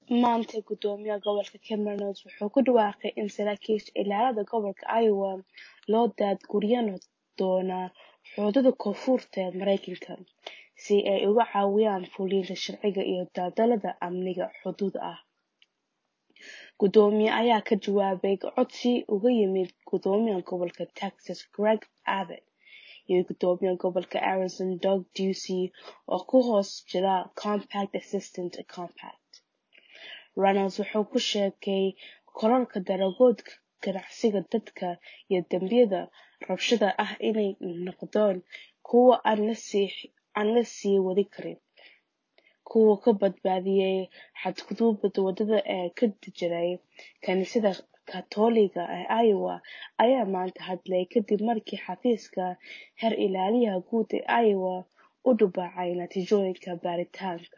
Maanta Gudoomiyaha Gobolka Cameron wuxuu ku dhawaaqay in saraakiisha ilaalada gobolka Iowa loo daadgureyn doono xuduudda koonfurta ee Mareykanka si ay uga caawiyaan fulinta sharciga iyo dadaallada amniga xuduudda ah. Gudoomiyaha ayaa ka jawaabay codsi uga yimid Gudoomiyaha Gobolka Texas Greg Abbott iyo Gudoomiyaha Gobolka Arizona Doug Ducey oo ku hoos jira Compact Assistance Compact. Reynolds wuxuu ku sheegay kororka daraagoodka, ganacsiga dadka, iyo dambiyada rabshadaha ah inay noqdeen kuwo aan la sii wadi karin. Kuwa ka badbaadiyay xadgudubyada wadada ee ka jiray kaniisadda Kaatooliga ee Iowa ayaa maanta hadlay kadib markii xafiiska Heer Ilaaliyaha Guud ee Iowa uu daabacay natiijooyinka baaritaanka.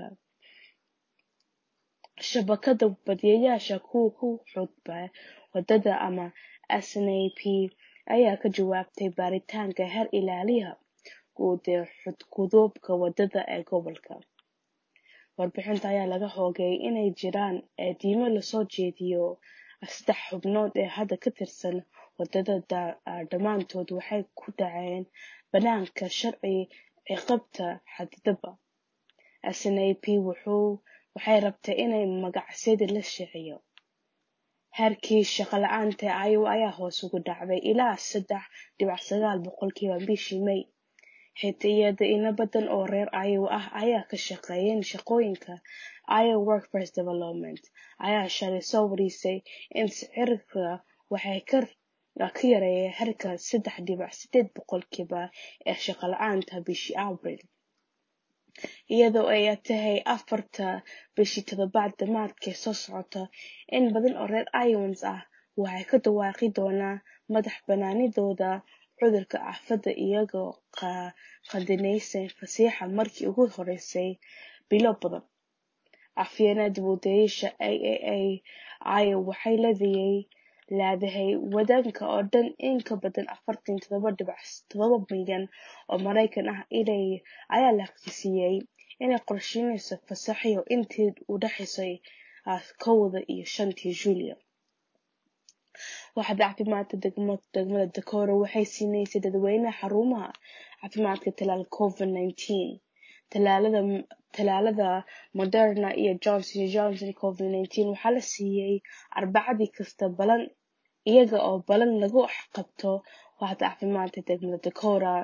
Shabakadda Badbaadiyeyaasha kuwa ku xadgudba wadada ama SNAP ayaa ka jawaabtay baaritaanka Heer Ilaaliyaha Guud ee xadgudubka wadada ee gobolka. Warbixinta ayaa laga xogay inay jiraan eedeymo loo soo jeediyay saddex xubnood oo hadda ka tirsan wadada dhammaantood waxay ku dhaceen bannaanka sharci ciqaabta xaddidaadda. SNAP waxay rabtaa in magacyadeeda la shaacinayo. Heerkii shaqo la'aanta ee Iowa ayaa hoos ugu dhacay ilaa sedax dibic sagaal boqolkiiba bishii May, xitaa iyadoo in badan oo reer Iowa ah ay ka shaqeeyaan shaqooyinka. Iowa Workforce Development ayaa shalay soo warisay in sicirka wax ka yareeyay heerka sedax dibic sideed boqolkiiba ee shaqo la'aanta bishii Abriil, iyadoo ay tahay afarta bisha toddobaad dhamaadka soo socota. In badan oo reer Iowans ah waxay ku dhawaaqi doonaan madax-bannaanidooda cudurka aafada iyagoo qaadanaya fasaxa markii ugu horeysay bilo badan. Afhayeenada Booliska AAA Iowa waxay leedahay waddanka oo dhan in ka badan afartan iyo todoba dibic todoba milyan oo Mareykan ah ayaa la xaqiijiyay inay qorsheynayso fasaxyo intii u dhaxeysay kowda iyo shanta Luulyo. Waaxda Caafimaadka Degmada Decorah waxay siinaysaa dadweynaha xarumaha caafimaadka tallaalka Covid-19. Tallaalada Moderna iyo Johnson iyo Johnson Covid-19 waxaa la siiyay Arbacadii kasta ballan iyaga oo ballan lagu qabto Waaxda Caafimaadka Degmada Decorah,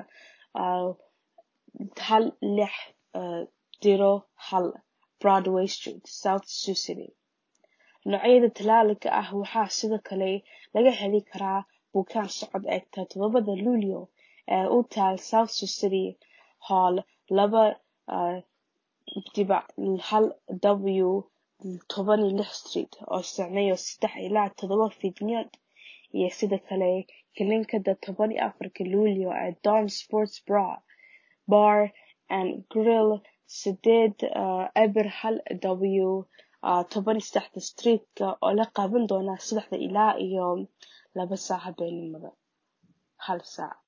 hal lix diiro hal Broadway Street, South Sioux City. Noocyada tallaalka ah waxaa sidoo kale laga heli karaa bukaan socod eegta todobada Luulyo ee u taal South Sioux City Hall, laba dibic hal W toban iyo lix Street, oo soconaya sedax ilaa todoba fiidnimo, iyo sidoo kale kiliinikada toban iyo afarka Luulyo ee Don's Sports Bar and Grill, sideed eber hal W toban iyo sedexda Street oo la qaban doono saddexda ilaa iyo laba saac habeenimo, hal saac.